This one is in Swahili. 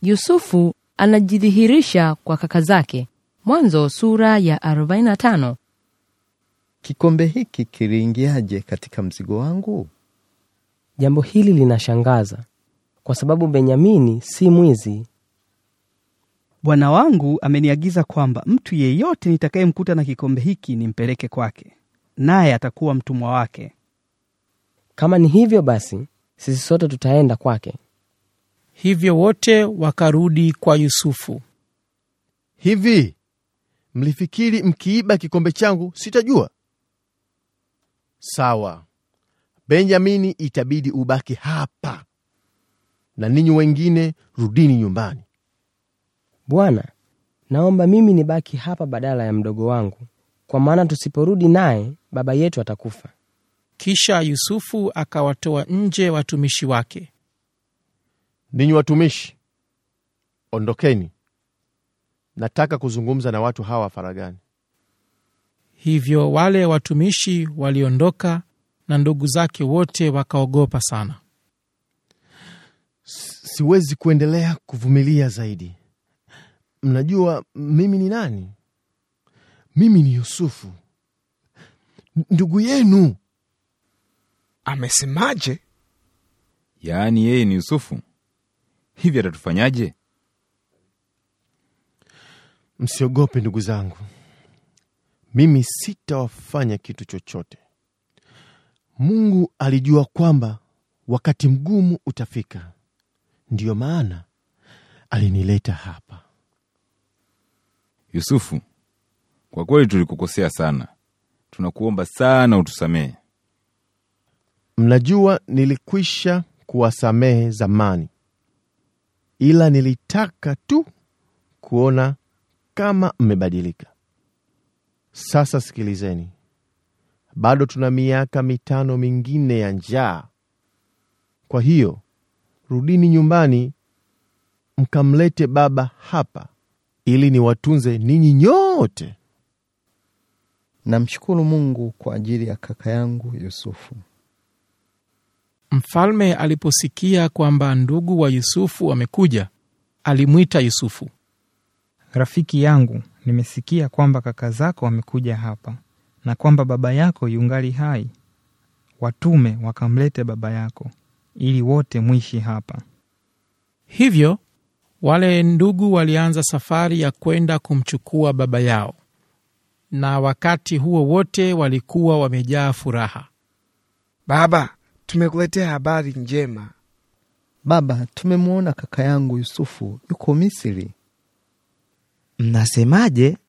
Yusufu anajidhihirisha kwa kaka zake. Mwanzo sura ya 45. Kikombe hiki kiliingiaje katika mzigo wangu? Jambo hili linashangaza kwa sababu Benyamini si mwizi. Bwana wangu ameniagiza kwamba mtu yeyote nitakayemkuta na kikombe hiki nimpeleke kwake, naye atakuwa mtumwa wake. Kama ni hivyo basi, sisi sote tutaenda kwake. Hivyo wote wakarudi kwa Yusufu. Hivi mlifikiri mkiiba kikombe changu sitajua? Sawa, Benjamini itabidi ubaki hapa, na ninyi wengine rudini nyumbani. Bwana, naomba mimi nibaki hapa badala ya mdogo wangu, kwa maana tusiporudi naye baba yetu atakufa. Kisha Yusufu akawatoa nje watumishi wake. Ninyi watumishi, ondokeni, nataka kuzungumza na watu hawa faragani. Hivyo wale watumishi waliondoka, na ndugu zake wote wakaogopa sana. Siwezi kuendelea kuvumilia zaidi. Mnajua mimi ni nani? Mimi ni Yusufu, ndugu yenu. Amesemaje? Yaani yeye ni Yusufu? Hivi atatufanyaje? Msiogope ndugu zangu, mimi sitawafanya kitu chochote. Mungu alijua kwamba wakati mgumu utafika, ndiyo maana alinileta hapa. Yusufu, kwa kweli tulikukosea sana, tunakuomba sana utusamehe. Mnajua nilikwisha kuwasamehe zamani, ila nilitaka tu kuona kama mmebadilika. Sasa sikilizeni, bado tuna miaka mitano mingine ya njaa. Kwa hiyo rudini nyumbani mkamlete baba hapa, ili niwatunze ninyi nyote. Namshukuru Mungu kwa ajili ya kaka yangu Yusufu. Mfalme aliposikia kwamba ndugu wa Yusufu wamekuja, alimwita Yusufu. Rafiki yangu, nimesikia kwamba kaka zako wamekuja hapa na kwamba baba yako yungali hai. Watume wakamlete baba yako ili wote mwishi hapa. Hivyo wale ndugu walianza safari ya kwenda kumchukua baba yao, na wakati huo wote walikuwa wamejaa furaha. Baba, tumekuletea habari njema. Baba, tumemwona kaka yangu Yusufu yuko Misri. Mnasemaje?